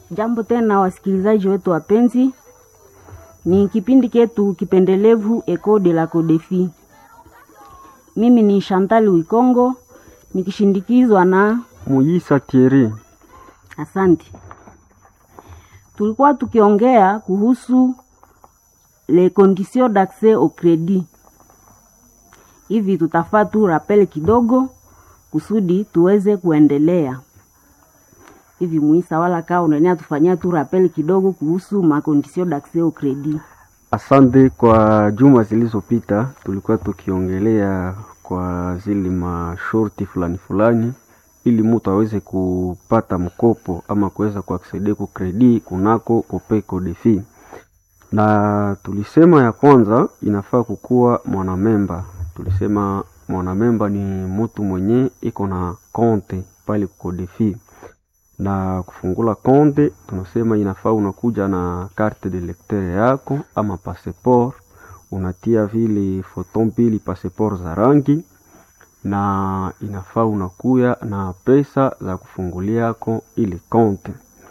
Jambo tena wasikilizaji wetu wapenzi, ni kipindi ketu kipendelevu Eco de la Codefi. Mimi ni Chantal Wikongo nikishindikizwa na Muyisa Thierry. Asante. Tulikuwa tukiongea kuhusu les conditions d'accès au crédit. Hivi tutafaa tu rappel kidogo kusudi tuweze kuendelea. Hivi Muisa, wala kaa unaenea tufanyia tu rappel kidogo kuhusu ma conditions d'accès au crédit. Asante. Kwa juma zilizopita tulikuwa tukiongelea kwa zile mashorti fulani fulani, ili mtu aweze kupata mkopo ama kuweza kuaksede ku kredi kunako Copeco Defi, na tulisema ya kwanza inafaa kukuwa mwanamemba. Tulisema mwanamemba ni mtu mwenye iko na konte pale Codefi na kufungula konte, tunasema inafaa unakuja na carte de lecteur yako ama passeport, unatia vile foto mbili passeport za rangi, na inafaa unakuya na pesa za kufungulia yako ile konte.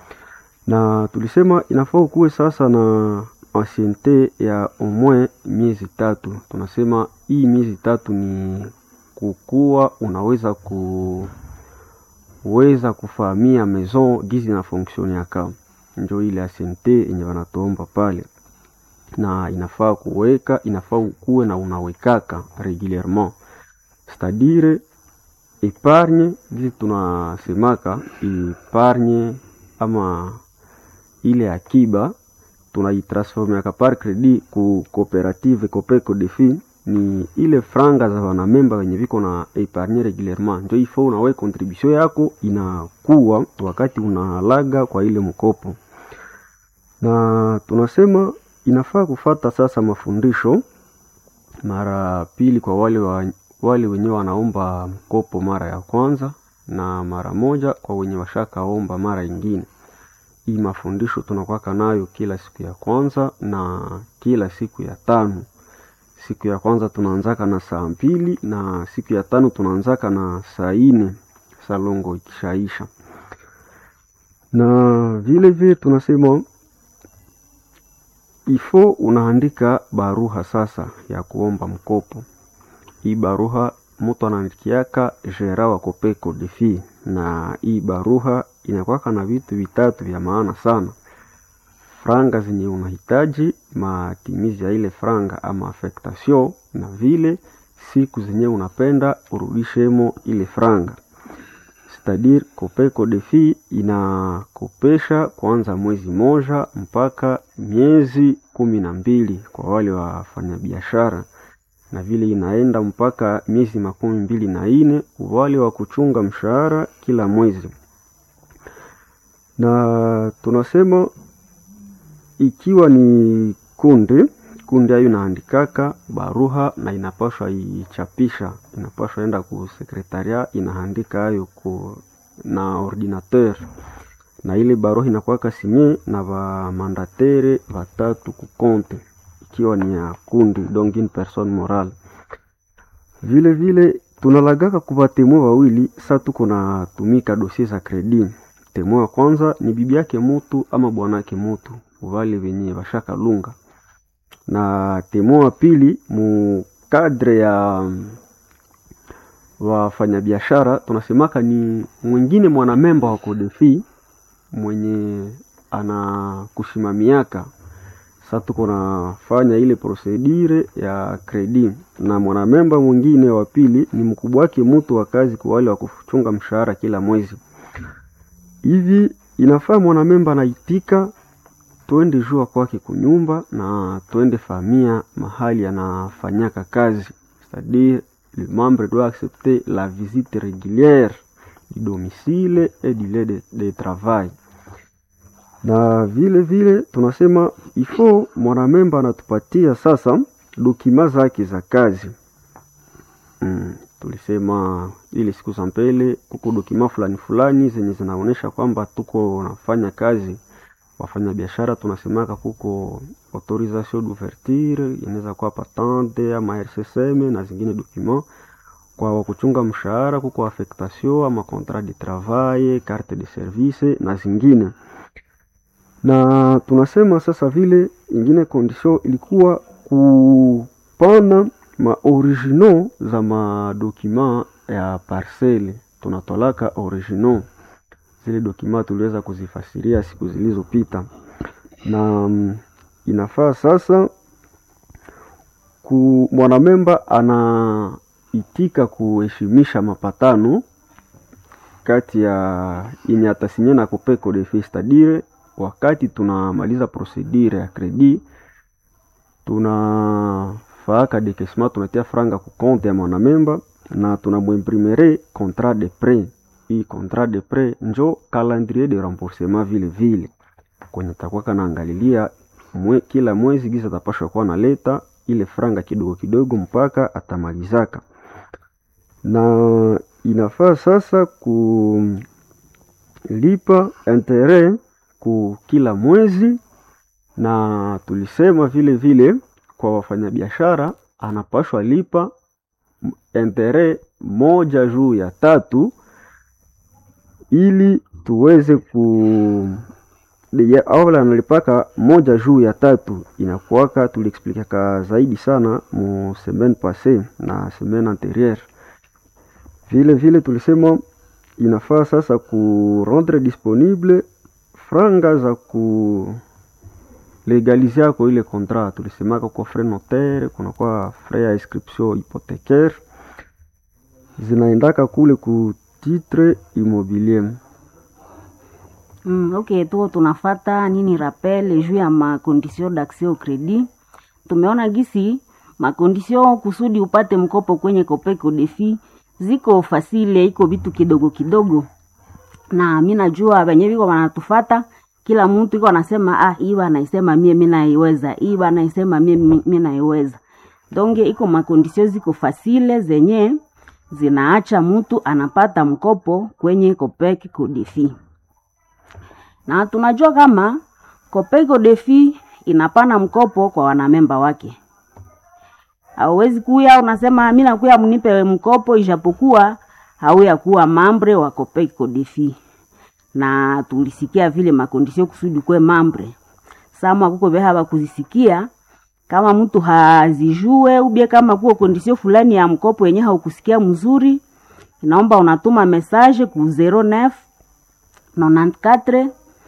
Na tulisema inafaa ukuwe sasa na anciente ya omwe miezi tatu. Tunasema hii miezi tatu ni kukuwa unaweza ku weza kufahamia maison gizi na fonction yaka njo ile asente yenye wanatuomba pale, na inafaa kuweka, inafaa ukuwe na unawekaka regulierement, c'est-à-dire epargne gizi tunasemaka epargne ama ile akiba tunaitransformeaka par credit ku cooperative Copeco Defi ni ile franga za wanamemba wenye viko na epargne regulierement, njo ifo unawe contribution yako inakuwa wakati unalaga kwa ile mkopo. Na tunasema inafaa kufata sasa mafundisho mara pili kwa wale wa, wale wenye wanaomba mkopo mara ya kwanza na mara moja kwa wenye washakaomba mara ingine. Hii mafundisho tunakwaka nayo kila siku ya kwanza na kila siku ya tano siku ya kwanza tunaanzaka na saa mbili na siku ya tano tunaanzaka na saa ine salongo ikishaisha. Na vile vile tunasema ifo unaandika baruha sasa ya kuomba mkopo. Hii baruha mtu anaandikiaka gera wa Copeco Defi, na hii baruha inakwaka na vitu vitatu vya maana sana franga zenye unahitaji, matimizi ya ile franga ama affectation, na vile siku zenye unapenda urudishemo ile franga. C'est-à-dire Copeco Defi inakopesha kuanza mwezi moja mpaka miezi kumi na mbili kwa wale wafanyabiashara, na vile inaenda mpaka miezi makumi mbili na ine wale wa kuchunga mshahara kila mwezi, na tunasema ikiwa ni kundi kundi ayo inaandikaka baruha na inapashwa ichapisha, inapashwa enda ku sekretaria inaandika ayo ku na ordinateur, na ile baruha inakuwaka sinye na ba mandatere batatu ku konte, ikiwa ni ya kundi donc une personne morale. Vile vile tunalagaka kuba temwe wawili, sa tuko na tumika dossier za credit. Temwe wa kwanza ni bibi yake mutu ama bwanake mutu wale wenye washaka lunga na temo wa pili mu kadre ya wafanyabiashara tunasemaka ni mwingine mwanamemba wa Codefi mwenye anakusimamiaka. Sasa tuko nafanya ile procedure ya credit, na mwanamemba mwingine wa pili ni mkubwa wake mtu wa kazi kwa wale wa kuchunga mshahara kila mwezi. Hivi inafaa mwanamemba anaitika twende jua kwake kunyumba na twende famia mahali anafanyaka kazi, c'est-à-dire le membre doit accepter la visite régulière du domicile et du lieu de, de travail. Na vile vile tunasema ifo mwanamemba anatupatia sasa dokima zake za kazi mm, tulisema ile siku za mbele kuko dokima fulani fulani zenye zinaonyesha kwamba tuko nafanya kazi wafanya biashara tunasemaka kuko autorisation d'ouverture inaweza kuwa patente ama RCSM na zingine document. Kwa wakuchunga mshahara kuko affectation ama contrat de travail, carte de service na zingine. na tunasema sasa vile ingine condition ilikuwa kupana maoriginaux za madokima ya parcele, tunatolaka originaux zile dokima tuliweza kuzifasiria siku zilizopita, na mm, inafaa sasa ku mwanamemba anaitika kuheshimisha mapatano kati ya yenye atasinya na Copeco de Fils, c'est-à-dire wakati tunamaliza procedure ya credit tunafaaka dekesma tunatia franga ku compte ya mwanamemba na tunamwimprimere contrat de prêt. Hii contrat de prêt njo calendrier de remboursement vile vile kwenye takuwa kanaangalilia mwe, kila mwezi giza atapashwa kuwa naleta ile franga kidogo kidogo mpaka atamalizaka, na inafaa sasa kulipa interet ku kila mwezi, na tulisema vile vile kwa wafanyabiashara anapashwa lipa interet moja juu ya tatu ili tuweze ku ya- awala analipaka moja juu ya tatu inakuwaka, tuliexplikaka zaidi sana mu semaine passée na semaine antérieure. Vile vile tulisema inafaa sasa ku rendre disponible franga za ku legalize yako ile contrat. Tulisemaka kwa frais notaire, kunakuwa frais ya inscription hypothécaire zinaendaka kule ku titre immobilier. Mm, ok, tuko tunafata nini rappel juu ya makondisio d'accès au credit. Tumeona gisi makondisio kusudi upate mkopo kwenye Copeco Defi ziko fasile, iko vitu kidogo kidogo, na mi najua wenye viko wanatufata, kila mtu iko anasema ah, hii anaisema mie mi naiweza, hii anaisema mie mi mi naiweza. Donge iko makondisio ziko fasile zenye zinaacha mtu anapata mkopo kwenye Copeco Defi na tunajua kama Copeco Defi inapana mkopo kwa wanamemba wake. Hauwezi kuya unasema mimi nakuya mnipe mkopo, ijapokuwa hauya kuwa mambre wa Copeco Defi, na tulisikia vile makondisio kusudi kwe mambre sama kuko behaba kuzisikia kama mtu hazijue ubie kama kuko kondisio fulani ya mkopo yenye haukusikia mzuri, inaomba unatuma message ku 09 94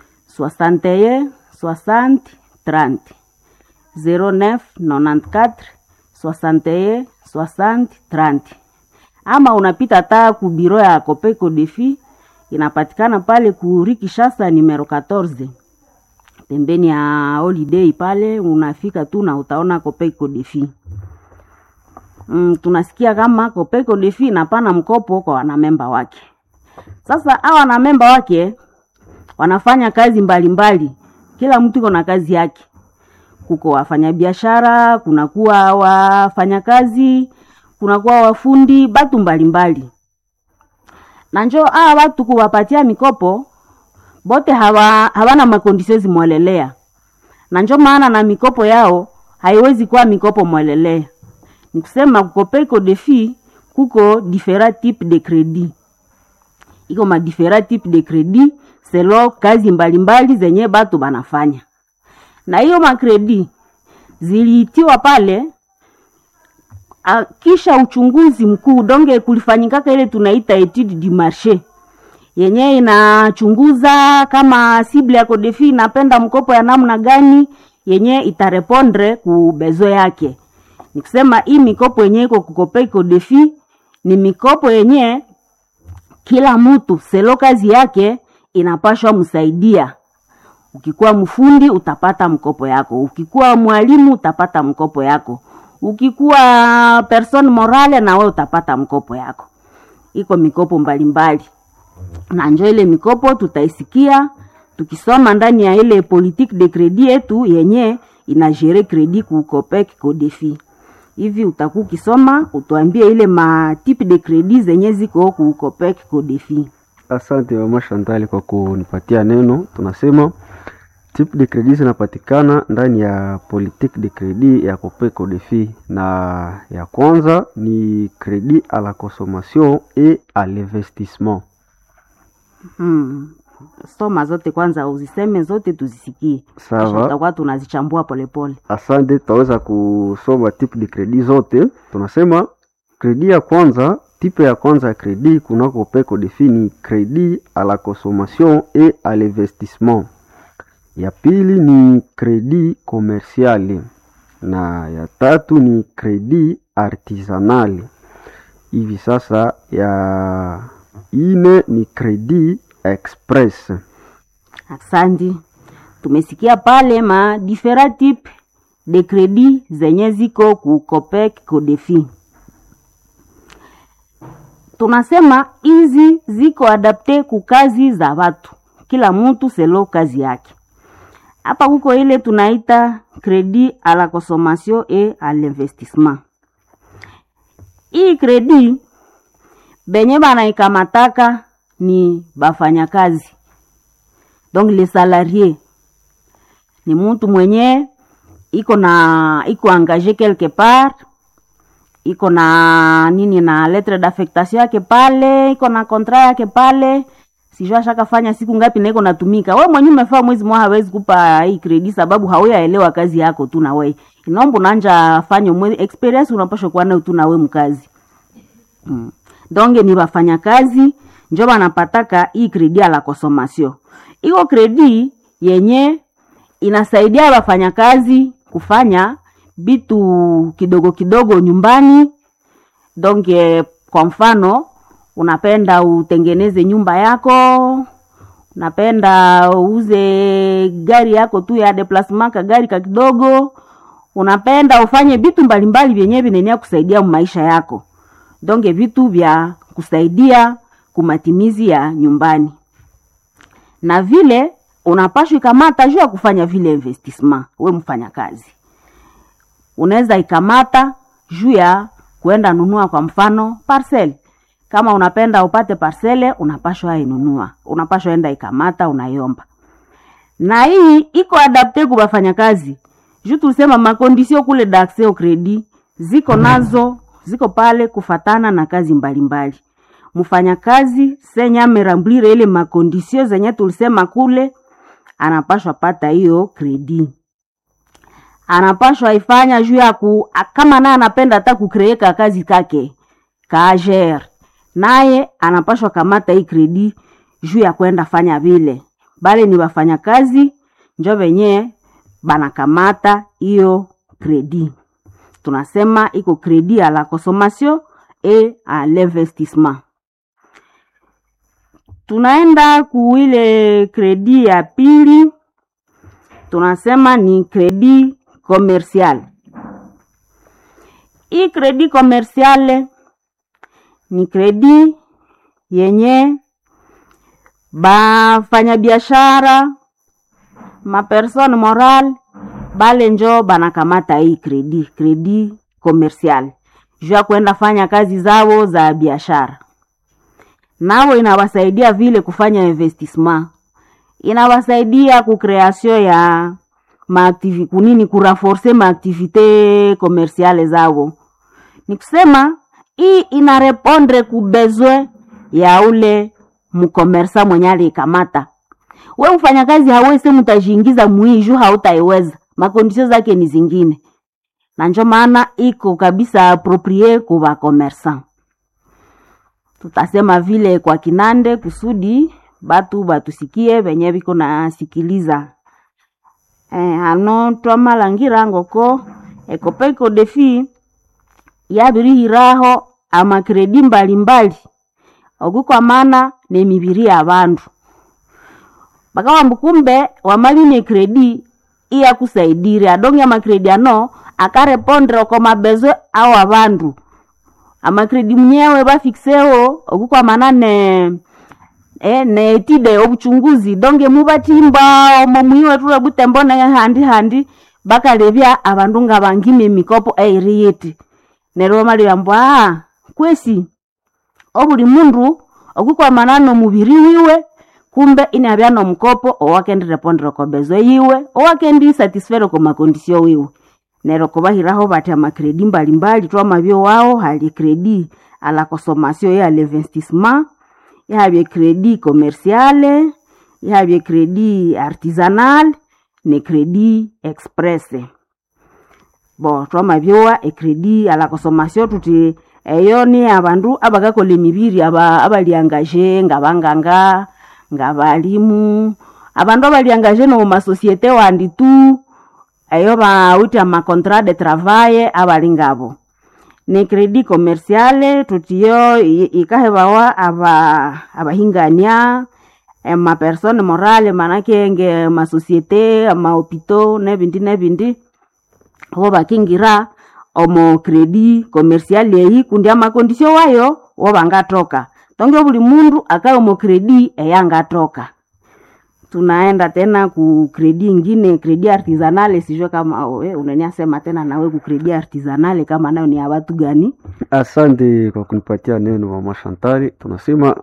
61 60 30 09 94 61 60 30 ama unapita taa ku biro ya Copeco Defi inapatikana pale ku Rue Kinshasa numero 14 pembeni ya holiday pale, unafika tu na utaona Copeco Defi. Mm, tunasikia kama Copeco Defi inapana mkopo kwa wanamemba wake. Sasa hawa wanamemba wake wanafanya kazi mbalimbali mbali. Kila mtu iko na kazi yake. Kuko wafanyabiashara, kunakuwa wafanyakazi, kunakuwa wafundi, batu mbalimbali. Na njo hawa watu kuwapatia mikopo bote hawa, hawana makondisio zimwelelea, na njo maana na mikopo yao haiwezi kuwa mikopo mwelelea. Ni kusema Copeco Defi kuko different type de credit, iko ma different type de credit selo kazi mbalimbali mbali zenye batu banafanya, na hiyo makredi ziliitiwa pale a, kisha uchunguzi mkuu donge kulifanyikaka ile tunaita etude du marché yenye inachunguza kama sible ya Codefi inapenda mkopo ya namna gani yenye itarepondre ku bezo yake. Nikusema hii mikopo yenye iko kukope Codefi ni mikopo yenye kila mtu selo kazi yake inapashwa msaidia. Ukikuwa mfundi utapata mkopo yako, ukikuwa mwalimu utapata mkopo yako, ukikuwa person morale na wewe utapata mkopo yako. Iko mikopo mbalimbali mbali. Na njo ile mikopo tutaisikia tukisoma ndani ya ile politique de credit yetu yenye inajere credit ku Copec Codefi. Hivi utakuwa ukisoma utuambie ile ma type de credit zenye ziko ku Copec Codefi. Asante mama Shantali kwa kunipatia neno. Tunasema type de credit zinapatikana ndani ya politique de credit ya Copeco Defi, na ya kwanza ni credit à la consommation et à l'investissement. Hmm. soma zote kwanza, uziseme zote tuzisikie, kisha Sawa. tutakuwa tunazichambua polepole. Asante, tutaweza kusoma type de credit zote. Tunasema kredi ya kwanza, type ya kwanza ya kredi kunako peko defini kredi à la consommation et à l'investissement. Ya pili ni kredi commercial na ya tatu ni kredi artisanal. Hivi sasa ya ine ni kredi express. Asante, tumesikia pale ma different type de credit zenye ziko ku Copec Codefi. Tunasema hizi ziko adapte ku kazi za watu, kila mtu selo kazi yake. Hapa kuko ile tunaita credit à la consommation et à l'investissement. Hii credit benye banaikamataka ni bafanyakazi donc les salariés ni mtu mwenye iko na iko engagé quelque part iko na nini na lettre d'affectation yake pale iko na contrat yake pale sijua ashakafanya siku ngapi na iko natumika we mwenye umefaa mwezi mmoja hawezi kupa hii credit sababu hauyaelewa kazi yako tu na we inaomba unanja fanya mwezi experience unapaswa kuwa nayo tu na we mkazi mm. donge ni wafanyakazi njo banapataka hii kredi ya la consommation iko kredi yenye inasaidia wafanyakazi kufanya vitu kidogo kidogo nyumbani donge kwa mfano unapenda utengeneze nyumba yako unapenda uuze gari yako tu ya deplasement ka gari ka kidogo unapenda ufanye vitu mbalimbali vyenyewe vinenea kusaidia maisha yako donge vitu vya kusaidia kumatimizi ya nyumbani na vile unapashwa ikamata juu ya kufanya vile investissement we mfanya kazi unaweza ikamata juu ya kuenda nunua kwa mfano parcel kama unapenda upate parcele unapashwa inunua unapashwa enda ikamata unaiomba na hii iko adapte kwa wafanyakazi juu tulisema makondisio kule d'accès au credit ziko nazo ziko pale kufatana na kazi mbalimbali mfanyakazi senye ameramblire ile makondisio zenye tulisema kule anapashwa pata hiyo kredi anapashwa ifanya juu ya ku a- kama naye anapenda hata kukreeka kazi kake kager naye anapashwa kamata hii kredi juu ya kwenda fanya vile bale ni wafanyakazi njo venye banakamata hiyo kredi tunasema iko kredi à la consommation et à l'investissement tunaenda kuile kredi ya pili tunasema ni kredi commercial hii kredi commercial ni kredi yenye bafanyabiashara mapersone moral bale njo banakamata hii kredi kredi commercial juu ya kwenda fanya kazi zao za biashara nao inawasaidia vile kufanya investissement inawasaidia kukreasio ya maaktivi kunini kuraforce maaktivite komersiale zao ni kusema hii inarepondre kubezwe ya ule mkomersa mwenye aliikamata we mfanyakazi hawezi mutajiingiza muiju hautaiweza makondisio zake ni zingine na njo maana iko kabisa aproprie kuva komersan tutasema vile kwa kinande kusudi batu batusikie venye viko nasikiliza eh, ano twamalangira ngoko ekopeko defi yabirihiraho amakredi mbalimbali okukwamana nemibiri ya bandu bakawamba kumbe wamaline kredi iyakusaidire adonge amakredi ano akarepondre oko mabezo ao abandu amakredi mnyewe bafikseho okukwamana ne eh, netide obuchunguzi donge mubatimba omo mwiwe tula butembo ne handi handi bakalebya abandu nga bangime emikopo eiri yiti neryo bamalibamba ah kwesi obuli mundu okukwamana nomubiri wiwe kumbe inabya nomukopo owakendirepondera kobezo yiwe owakendi satisfere ko makondisio wiwe neryo kubahiraho bati amakredi mbalimbali twamabyo wao hali kredi ala consommation ya l'investissement ihabye kredi commerciale ihabye kredi artisanal ne kredi express bo twamabyowa ekredi ala consommation tuti eyo ni abandu abakakola emibiri aba abaliangaje ngabanganga ngabalimu abandu abaliangaje nomu masosiete wandi tu eyo bawite amacontrat de travail abali ngabo ne kredi commerciale tutiyo i- ikahebawa aba abahingania mapersone morale manake nge masosiete amahopito nebindi nebindi wo bakingira omo kredi commercial eyi kundi amakondisio wayo wo bangatoka tonge buli mundu akaye omo kredi eyangatoka tunaenda tena ku kredi ingine kredi artisanale sijue kama we unaniasema tena nawe ku kredi artisanale kama nayo ni ya watu gani Asante kwa kunipatia neno mama Shantari. Tunasema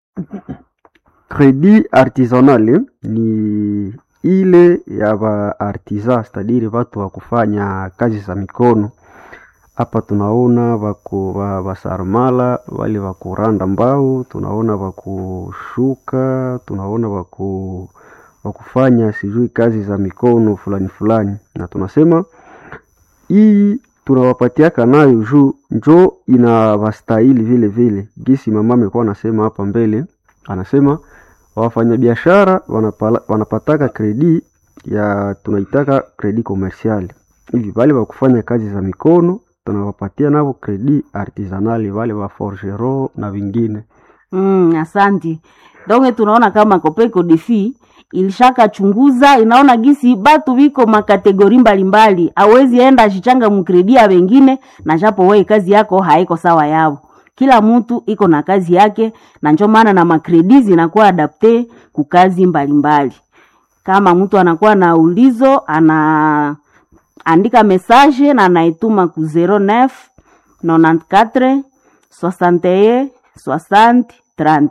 credit artisanal ni ile ya ba artisan, stadiri watu wa kufanya kazi za mikono. Hapa tunaona wako wa basarmala wale wa kuranda mbao, tunaona wa kushuka, tunaona wa ku wa kufanya sijui kazi za mikono fulani fulani, na tunasema hii tunawapatiaka nayo juu njo inawastahili vile vile. Gisi mama amekuwa anasema hapa mbele, anasema wafanyabiashara wanapala- wanapataka kredi ya tunaitaka kredi komersiali hivi, wale wa kufanya kazi za mikono tunawapatia navo kredi artisanali, wale wa forgero na vingine. Mm, asanti. Donge tunaona kama Kopeko Defi ilishaka chunguza inaona gisi batu biko makategori mbalimbali, awezi enda shichanga mukredia wengine na japo wei kazi yako haiko sawa yao. Kila mtu iko na kazi yake, na njo maana na makredi zinakuwa adapte ku kazi mbalimbali. Kama mtu anakuwa na ulizo ana andika message na anaituma ku 09 94 61 60 30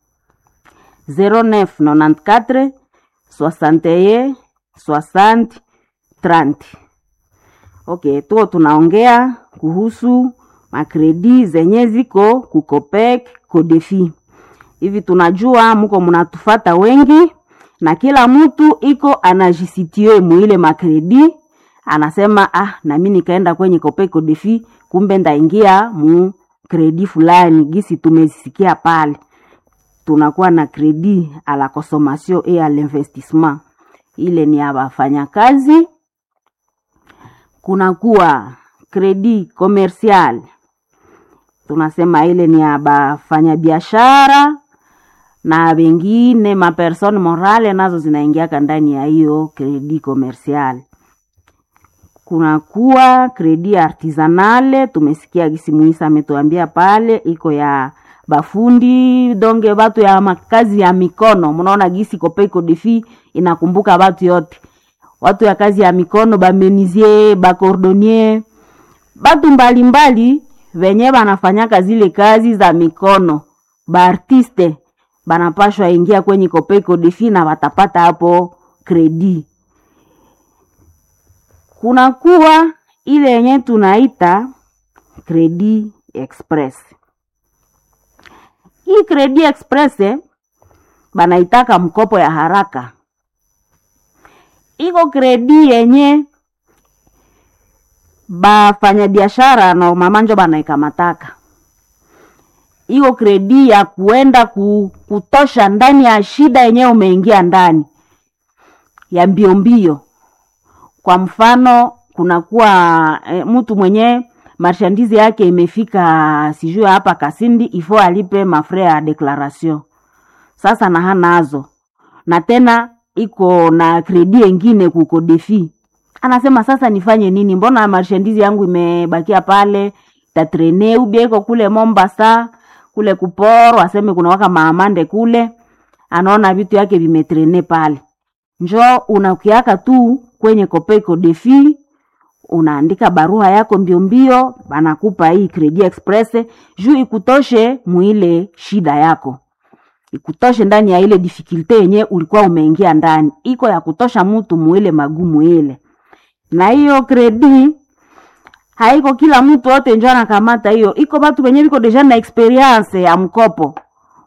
09 94 61 60 30 okay tuko tunaongea kuhusu makredi zenye ziko kukopek kodefi hivi tunajua muko mnatufata wengi na kila mtu iko anajisitie muile makredi anasema ah nami nikaenda kwenye kopeko defi kumbe ndaingia mu kredi fulani gisi tumesikia pale tunakuwa na kredi a la consommation et à l'investissement ile ni ya wafanyakazi kunakuwa kredi commercial tunasema ile ni ya bafanyabiashara na wengine mapersone morale nazo zinaingiaka ndani ya hiyo kredi commercial kunakuwa kredi artisanale tumesikia gisi muisa ametuambia pale iko ya bafundi donge batu ya makazi ya mikono mnaona gisi kopeko defi inakumbuka batu yote watu ya kazi ya mikono bamenizie bakordonier batu mbalimbali venye banafanyaka zile kazi za mikono baartiste banapashwa ingia kwenye kopeko defi na watapata hapo kredi kunakuwa ile yenye tunaita kredi express hii kredi express eh, banaitaka mkopo ya haraka iko kredi yenye bafanyabiashara normalmanjo banaikamataka iko kredi ya kuenda ku, kutosha ndani ya shida yenyewe umeingia ndani ya mbio mbio kwa mfano kunakuwa e, mtu mwenye marshandizi yake imefika sijui hapa kasindi ifo alipe mafre ya declaration sasa na hanazo na tena iko na kredi engine kuko defi anasema sasa nifanye nini mbona marshandizi yangu imebakia pale tatrene ubia iko kule mombasa kule kuporo aseme kuna waka maamande kule anaona vitu yake vimetrene pale njo unakiaka tu kwenye kopeko defi unaandika barua yako mbio mbio banakupa hii credit express juu ikutoshe muile shida yako ikutoshe ndani ya ile difikilte yenye ulikuwa umeingia ndani iko ya kutosha mtu muile magumu ile na hiyo kredi haiko kila mtu wote njo anakamata hiyo iko batu wenye viko deja na experience ya mkopo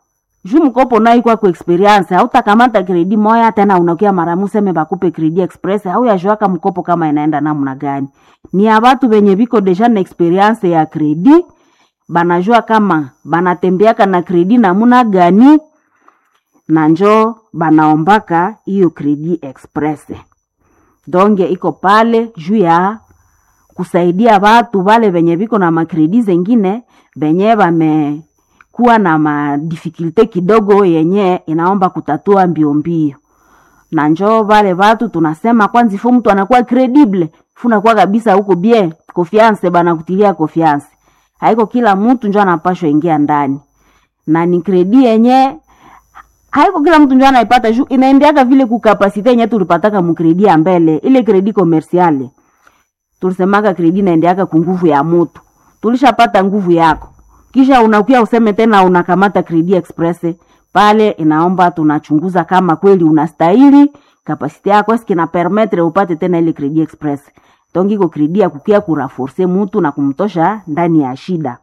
juu mkopo naikwa ku experience hautakamata kredi moya tena unakia mara museme bakupe kredi express au yajuaka mkopo kama inaenda namna gani ni ya batu benye biko deja na experience ya kredi banajua kama banatembeaka na kredi namuna gani na njo banaombaka hiyo kredi express donge iko pale juu ya kusaidia watu wale venye viko na makredi zengine venye vamekuwa na madifikulte kidogo yenye inaomba kutatua mbio mbio na njo vale watu tunasema kwanza ifo mtu anakuwa credible funakuwa kabisa huko bie confiance bana kutilia confiance haiko kila mtu njo anapashwa ingia ndani na ni kredi yenye haiko kila mtu njo anaipata juu inaendeaka vile kukapasite yenye tulipataka mukredi ya mbele ile kredi komersiale tulisemaka kredi naendeaka kunguvu ya mutu tulishapata nguvu yako kisha unakuya useme tena unakamata kredi express pale inaomba tunachunguza kama kweli unastahili kapasite yako eske na permettre upate tena ile kredi express donc iko kredi ya kukia kuraforce mutu na kumtosha ndani ya shida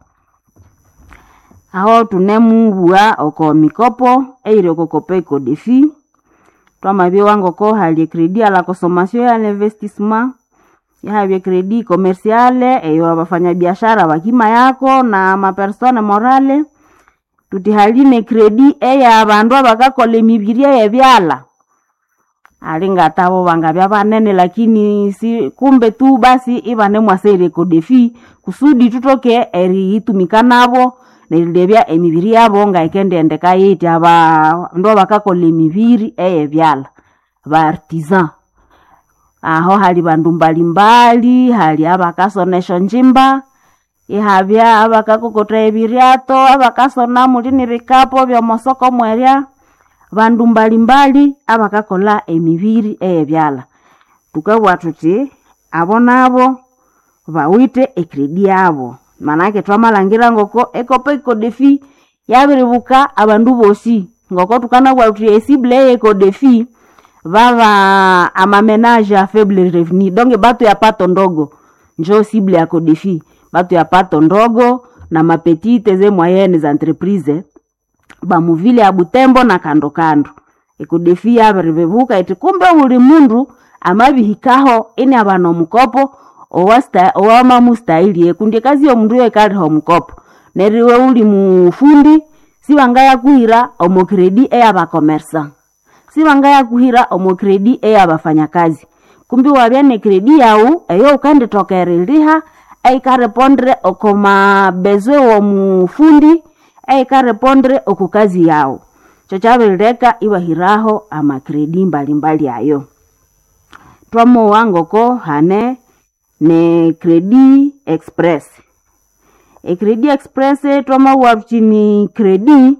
aho tunemubua oko mikopo eire okokopa iko defi twamabie wango ko halie kredi ala consommation ya l'investissement yahavye kredi komersiale eyo abafanya biashara bakima yako na mapersone morale tutihaline kredi eya abandu abakakola emibiri eyebyala alingatabo bangabya banene lakini si kumbe tu basi ibane mwaseire kodefi kusudi tutoke eriitumika nabo nerilebya emibiri yabo ngaikendendeka yiti abandu abakakola emibiri eyebyala ba artisan aho hali bandu mbalimbali hali abakasonesha njimba ihabya abakakokota ebiryato abakasona mulini bikapo byomosoko mwerya bandu mbalimbali abakakola emibiri eyebyala tukabwa tuti abo nabo bawite ekredi yabo manake twamalangira ngoko ekopa ikodefi yabiribuka abandu bosi ngoko tukanabwa tuti esible eye ekodefi vava amamenage a faible revenu donc batu ya pato ndogo njo sible ya kodefi batu ya pato ndogo na mapetite ze moyenne za entreprise bamuvile ya butembo na kando kando ekodefi yabiribebuka iti kumbe uli mundu amabihikaho ini abana omukopo owamamustahili ekundi kazi yomundu yekaliha omukopo neriwe uli mufundi sibangaya kuhira omokredi eyabakomersa sibangaya kuhira omokredi eyabafanyakazi kumbi wabya ne kredi yau eyo ukanditokeriliha eikarepondre okomabezwe womufundi eikarepondre okukazi yau cho chabirileka ibahiraho amakredi mbalimbali ayo twamowa ngoko hane ne kredi express ekredi express twamawa chini kredi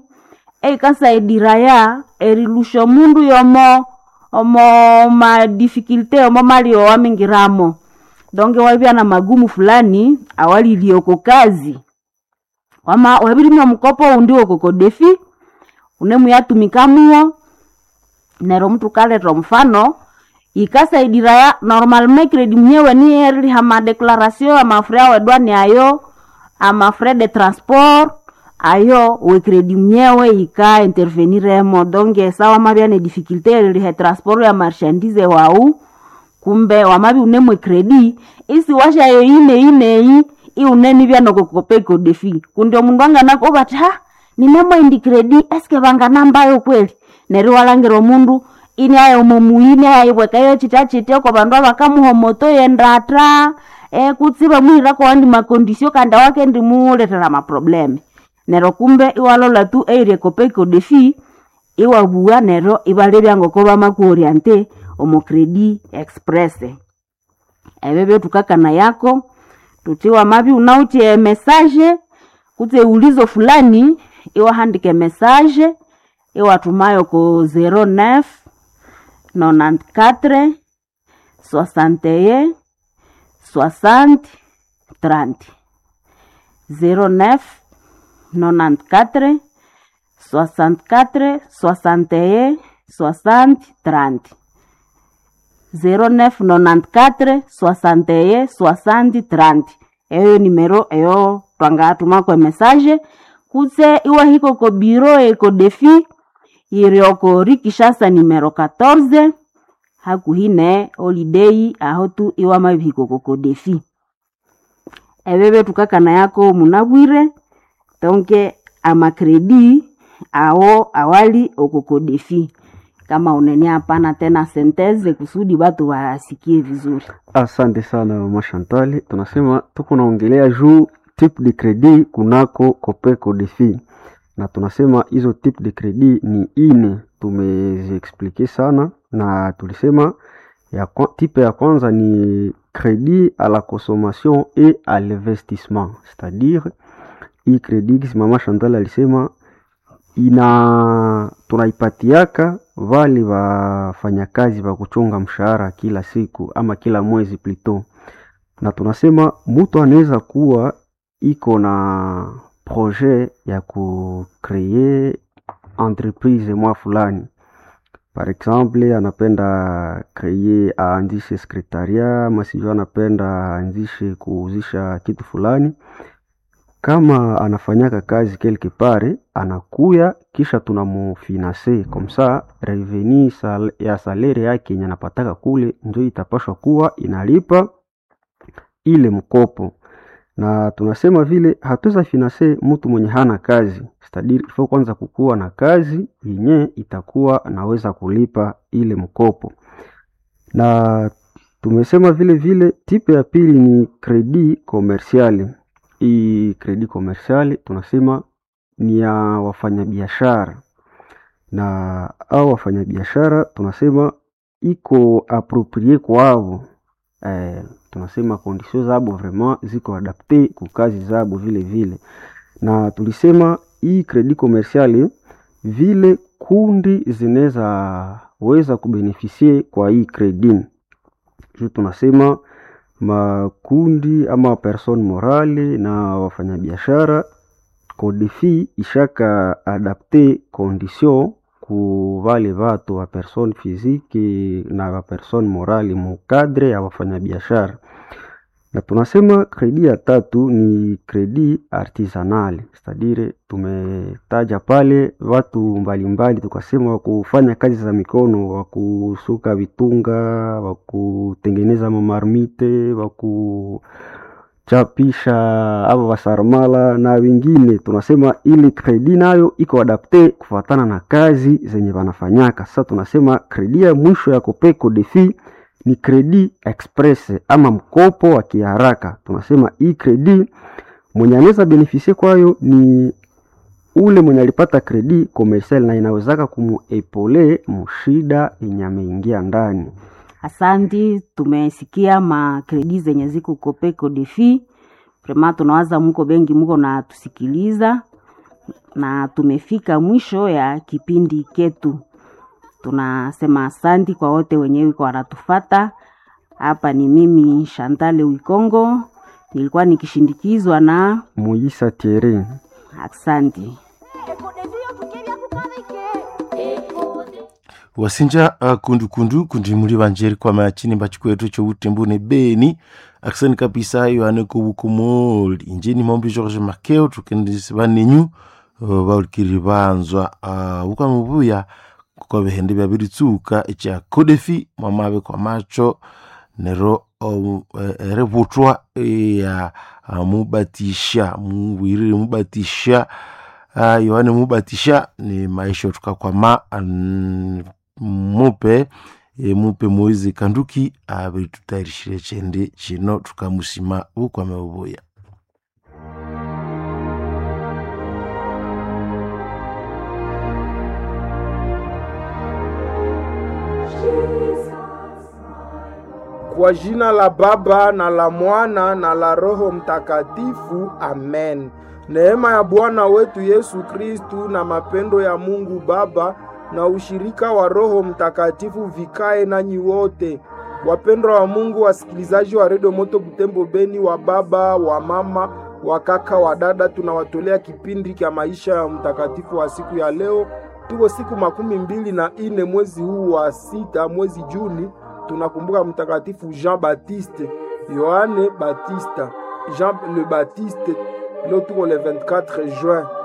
eikasaidira erilusha mundu yomo omo madifikulte omo mali owamingiramo donge wabya na magumu fulani awalilioko kazi wama wabirimya mukopo undi okokodefi unemuyatumikamwo nero mtu kaleta mfano ikasaidira ya normalement kredi mnyewe ni eriliha madeclaration amafre awedwani ayo amafre de transport ayo wekredi mnyewe ika interveniremo donge sawa mabya ne difficulté erilihe transport ya marchandise wau kumbe wamabi unemwe kredi isi washayo ine ineyi iuneni vyanokokopeko defi kundi omundu anganako bati ha ninemwendi kredi eske vanganambayo kweli neri walangira omundu ini ayo omomuini ayibwekayo chita chite oko bandu abakamuhomoto yendata e, kutsi bamwirako wandi makondisio kanda wake ndimuletera maprobleme nero kumbe iwalola tu eirie kopeko defi iwabua nero ibalebya ngoko bamakuoriente omokredi express ebyo byotukakana yako tutiwa mabi unautie message kutse ulizo fulani iwahandike message iwatumayo ko 09 94 61 60 30 09 94 64 61 60 30 0994 61 60 30 eyo nimero eyo twangatumako message kutse iwa hiko ko biro eko defi irioko rikishasa nimero 14 hakuhine holiday aho tu iwa mabihiko koko defi ebebe tukakana yako munabwire tonke amakredi awo awali okoko defi kama unene hapana tena senteze kusudi watu wasikie vizuri Asante sana mama Chantal, tunasema tuko naongelea juu type de credit kunako Copeco Defi, na tunasema hizo type de credit ni ine, tumeziexplike sana na tulisema ya kwa, type ya kwanza ni credit à la consommation et à l'investissement, c'est-à-dire hii credit kisi mama Chantal alisema ina tunaipatiaka vale wafanyakazi wa kuchunga mshahara kila siku ama kila mwezi plito, na tunasema mtu anaweza kuwa iko na projet ya kukree entreprise mwa fulani, par exemple anapenda kreye aanzishe sekretaria ama sijui anapenda aanzishe kuuzisha kitu fulani kama anafanyaka kazi quelque part anakuya kisha tunamufinanse komsa reveni sal, ya salere yake yenye anapataka kule njo itapashwa kuwa inalipa ile mkopo, na tunasema vile hatuweza finanse mtu mwenye hana kazi stadiri ifo kwanza kukuwa na kazi yenye itakuwa anaweza kulipa ile mkopo, na tumesema vile vile tipe ya pili ni kredi komersiali hii kredi komersiali tunasema ni ya wafanyabiashara, na au wafanyabiashara tunasema iko aproprie kwavo eh, tunasema kondisio zabo vraiment ziko adapte ku kazi zabo vile vile, na tulisema hii kredi komersiali vile kundi zinaweza weza kubenefisie kwa hii kredi juu tunasema makundi ama person morale na wafanyabiashara kodefi ishaka adapte condition ku vale vatu wa person physique na wa person morale mu cadre ya wafanyabiashara, na tunasema kredi ya tatu ni kredi artisanal, cestadire tumetaja pale watu mbalimbali, tukasema wakufanya kazi za mikono, wakusuka vitunga, wakutengeneza mamarmite, wakuchapisha avo wasarmala na wengine. Tunasema ili kredi nayo iko adapte kufatana na kazi zenye wanafanyaka. Sasa tunasema kredi ya mwisho ya Copeco Defi ni kredi express ama mkopo wa kiharaka. Tunasema hii kredi mwenye anaweza benefisie kwayo ni ule mwenye alipata kredi komersial na inawezaka kumuepole mushida yenye ameingia ndani. Asanti, tumesikia makredi zenye ziko Copeco Defi. Prema tunawaza muko bengi muko na tusikiliza, na tumefika mwisho ya kipindi ketu. Tunasema asanti kwa wote wenye wiko wanatufata. Hapa ni mimi Shantale Wikongo, nilikuwa nikishindikizwa na Muisa Thierry. asanti. wasinja uh, kundukundu kundi muri banjeri kwa machini mbachikwetu cho utembune beni aksani kabisa yohane kubukumoli injeni mombi george makeo tukendisi banenyu uh, baulikiri banzwa uh, ukamubuya kwa bihende byabiritsuka echa kodefi mwamabe kwa macho nero um, uh, erebutwa ya uh, mubatisha mubwirire mubatisha uh, yohane mubatisha ni maisha tukakwama um, mupe e, mupe moizi kanduki abiri tutayirishire chende chino tukamusima ukwame ubuya Kwa jina la Baba na la Mwana na la Roho Mtakatifu, amen. Neema ya Bwana wetu Yesu Kristu na mapendo ya Mungu Baba na ushirika wa Roho Mtakatifu vikae nanyi wote. Wapendwa wa Mungu, wasikilizaji wa Redio Moto Butembo Beni, wa baba, wa mama, wa kaka, wa dada, tunawatolea kipindi cha maisha ya mtakatifu wa siku ya leo. Tuko siku makumi mbili na ine mwezi huu wa sita, mwezi Juni. Tunakumbuka mtakatifu Jean Baptiste, Yohane Batista, Jean le Baptiste. Leo tuko le 24 juin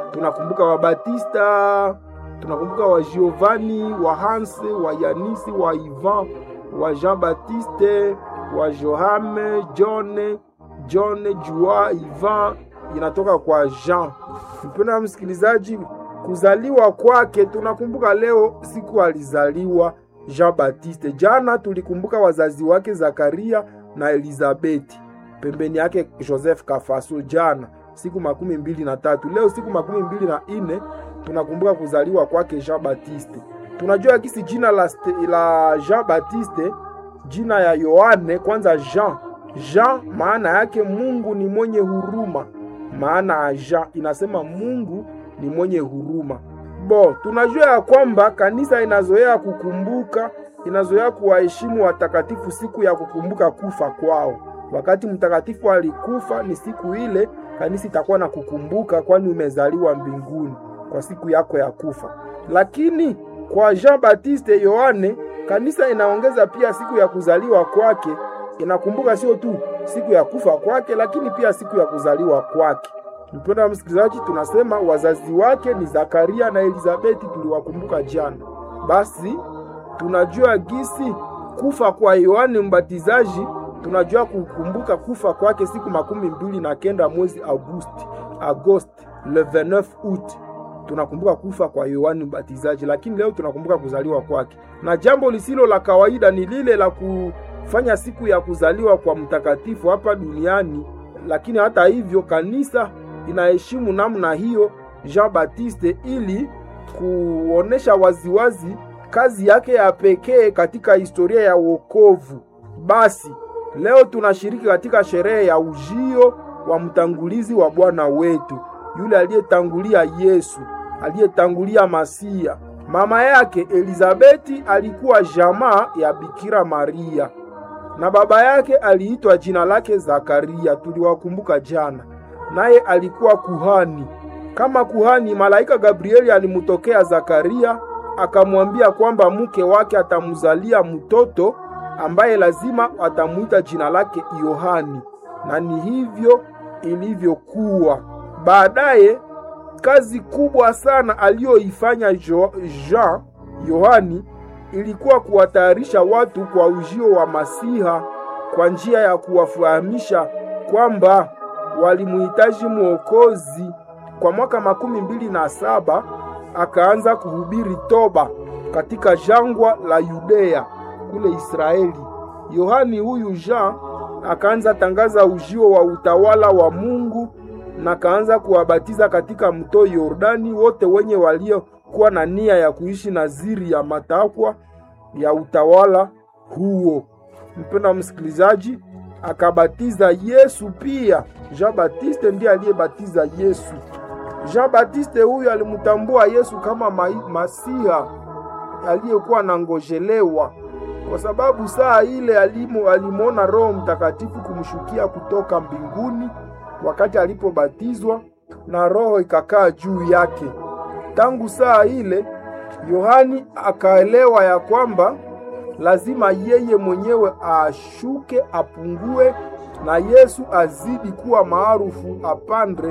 tunakumbuka Wabatista, tunakumbuka wa Giovanni, wa Hans, wa Yanisi, wa Ivan, wa Jean Baptiste, wa Johame, John, John, Jua, Ivan inatoka kwa Jean. Mpendwa msikilizaji, kuzaliwa kwake tunakumbuka leo siku alizaliwa Jean Baptiste. Jana tulikumbuka wazazi wake Zakaria na Elizabeti, pembeni yake Joseph Kafaso jana siku makumi mbili na tatu. Leo siku makumi mbili na ine tunakumbuka kuzaliwa kwake Jean Baptiste. Tunajua kisi jina la, la Jean Baptiste, jina ya Yohane kwanza Jean. Jean maana yake Mungu ni mwenye huruma, maana ya Jean inasema Mungu ni mwenye huruma. Bo, tunajua ya kwamba kanisa inazoea kukumbuka, inazoea kuwaheshimu watakatifu siku ya kukumbuka kufa kwao. Wakati mtakatifu alikufa, ni siku ile kanisa itakuwa na kukumbuka, kwani umezaliwa mbinguni kwa siku yako ya kufa. Lakini kwa Jean Baptiste Yohane, kanisa inaongeza pia siku ya kuzaliwa kwake, inakumbuka sio tu siku ya kufa kwake, lakini pia siku ya kuzaliwa kwake. Mpendwa msikilizaji, tunasema wazazi wake ni Zakaria na Elizabeti, tuliwakumbuka jana. Basi tunajua gisi kufa kwa Yohane Mbatizaji, tunajua kukumbuka kufa kwake siku makumi mbili na kenda mwezi Agosti, Agosti le 29 août tunakumbuka kufa kwa Yohane Mbatizaji, lakini leo tunakumbuka kuzaliwa kwake, na jambo lisilo la kawaida ni lile la kufanya siku ya kuzaliwa kwa mtakatifu hapa duniani. Lakini hata hivyo kanisa inaheshimu namna hiyo Jean Baptiste ili kuonesha waziwazi kazi yake ya pekee katika historia ya wokovu. Basi leo tunashiriki katika sherehe ya ujio wa mtangulizi wa Bwana wetu, yule aliyetangulia Yesu, aliyetangulia Masia. Mama yake Elizabeti alikuwa jamaa ya Bikira Maria na baba yake aliitwa jina lake Zakaria, tuliwakumbuka jana naye alikuwa kuhani. Kama kuhani, malaika Gabrieli alimutokea Zakaria akamwambia kwamba mke wake atamzalia mtoto ambaye lazima atamuita jina lake Yohani, na ni hivyo ilivyokuwa. Baadaye kazi kubwa sana aliyoifanya Jean Yohani ilikuwa kuwatayarisha watu kwa ujio wa Masiha kwa njia ya kuwafahamisha kwamba walimuhitaji mwokozi. Kwa mwaka makumi mbili na saba akaanza kuhubiri toba katika jangwa la Yudea kule Israeli. Yohani huyu Jean akaanza tangaza ujio wa utawala wa Mungu na kaanza kuwabatiza katika mto Yordani wote wenye waliokuwa na nia ya kuishi naziri ya matakwa ya utawala huo. Mpendwa msikilizaji, akabatiza Yesu pia. Jean Baptiste ndiye aliyebatiza Yesu. Jean Baptiste huyu alimtambua Yesu kama Masiha aliyekuwa nangojelewa, kwa sababu saa ile alimo alimwona Roho Mtakatifu kumshukia kutoka mbinguni wakati alipobatizwa na Roho ikakaa juu yake. Tangu saa ile Yohani akaelewa ya kwamba lazima yeye mwenyewe ashuke apungue na Yesu azidi kuwa maarufu apandre.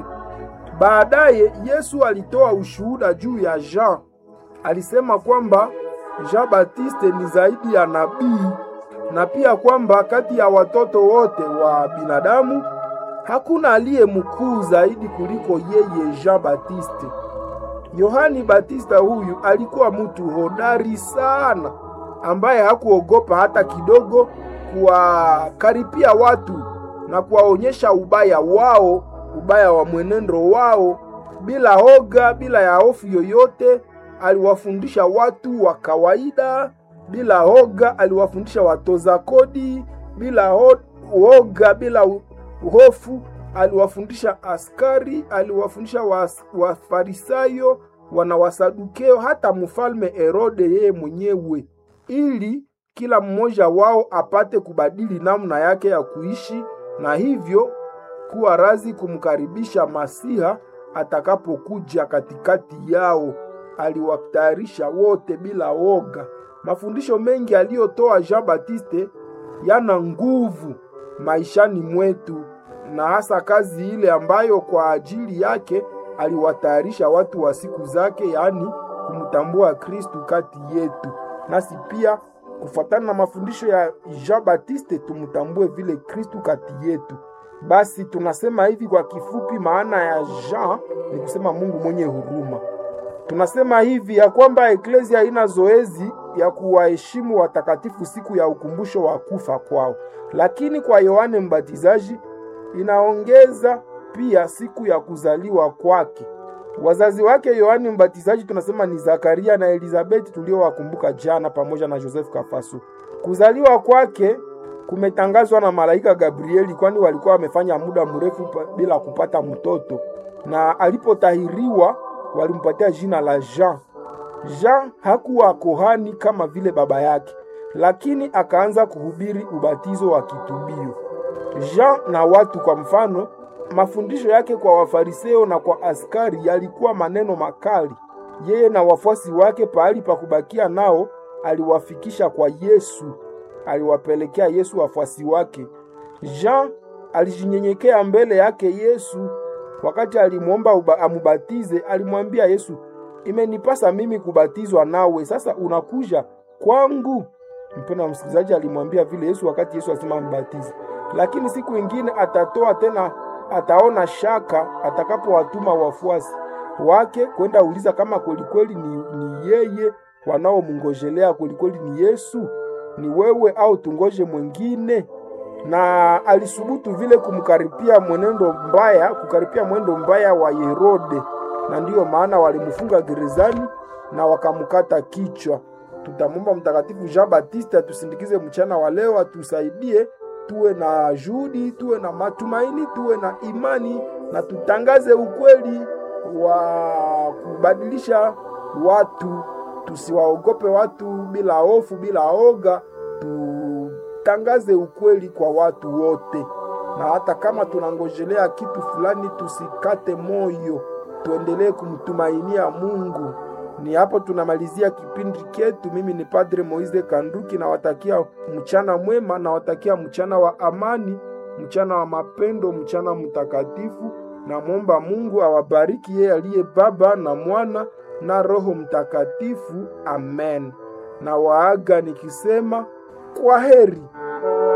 Baadaye Yesu alitoa ushuhuda juu ya Jean. Alisema kwamba Jean Baptiste ni zaidi ya nabii na pia kwamba kati ya watoto wote wa binadamu hakuna aliye mkuu zaidi kuliko yeye Jean Baptiste. Yohani Batista huyu alikuwa mtu hodari sana ambaye hakuogopa hata kidogo kuwakaripia watu na kuwaonyesha ubaya wao, ubaya wa mwenendo wao bila hoga, bila ya hofu yoyote. Aliwafundisha watu wa kawaida bila hoga, aliwafundisha watoza kodi bila ho hoga, bila hofu. Aliwafundisha askari, aliwafundisha Wafarisayo, wa wana Wasadukeo, hata mfalme Herode yeye mwenyewe, ili kila mmoja wao apate kubadili namna yake ya kuishi na hivyo kuwa razi kumkaribisha Masiha atakapokuja katikati yao. Aliwatayarisha wote bila woga. Mafundisho mengi aliyotoa Jean Baptiste yana nguvu maishani mwetu, na hasa kazi ile ambayo kwa ajili yake aliwatayarisha watu wa siku zake, yaani kumtambua Kristu kati yetu, nasi pia kufuatana na mafundisho ya Jean Baptiste tumtambue vile Kristu kati yetu. Basi tunasema hivi kwa kifupi, maana ya Jean ni kusema Mungu mwenye huruma. Tunasema hivi ya kwamba eklezia haina zoezi ya kuwaheshimu watakatifu siku ya ukumbusho wa kufa kwao, lakini kwa Yohane Mbatizaji inaongeza pia siku ya kuzaliwa kwake. Wazazi wake Yohane Mbatizaji tunasema ni Zakaria na Elizabeti tuliowakumbuka jana, pamoja na Joseph Kafaso. Kuzaliwa kwake kumetangazwa na malaika Gabrieli, kwani walikuwa wamefanya muda mrefu bila kupata mtoto, na alipotahiriwa walimpatia jina la Jean. Jean hakuwa kohani kama vile baba yake, lakini akaanza kuhubiri ubatizo wa kitubio. Jean na watu, kwa mfano, mafundisho yake kwa Wafariseo na kwa askari yalikuwa maneno makali. Yeye na wafuasi wake, pahali pa kubakia nao, aliwafikisha kwa Yesu, aliwapelekea Yesu wafuasi wake. Jean alijinyenyekea mbele yake Yesu wakati alimwomba amubatize, alimwambia Yesu, imenipasa mimi kubatizwa nawe, sasa unakuja kwangu? Mpendwa msikilizaji, alimwambia vile Yesu wakati Yesu asema ambatize, lakini siku ingine atatoa tena, ataona shaka atakapowatuma wafuasi wake kwenda uliza kama kwelikweli ni, ni yeye wanaomngojelea kwelikweli ni Yesu, ni wewe au tungoje mwingine? na alisubutu vile kumkaripia mwenendo mbaya, kukaripia mwendo mbaya wa Herode, na ndiyo maana walimfunga gerezani na wakamkata kichwa. Tutamwomba Mtakatifu Jean Baptiste atusindikize mchana wa leo, atusaidie tuwe na juhudi, tuwe na matumaini, tuwe na imani na tutangaze ukweli wa kubadilisha watu, tusiwaogope watu bila hofu, bila oga tu tangaze ukweli kwa watu wote, na hata kama tunangojelea kitu fulani, tusikate moyo, tuendelee kumtumainia Mungu. Ni hapo tunamalizia kipindi chetu. Mimi ni Padre Moise Kanduki, nawatakia mchana mwema, nawatakia mchana wa amani, mchana wa mapendo, mchana mtakatifu. Namwomba Mungu awabariki yeye aliye Baba na Mwana na Roho Mtakatifu. Amen. Na waaga nikisema kwa heri.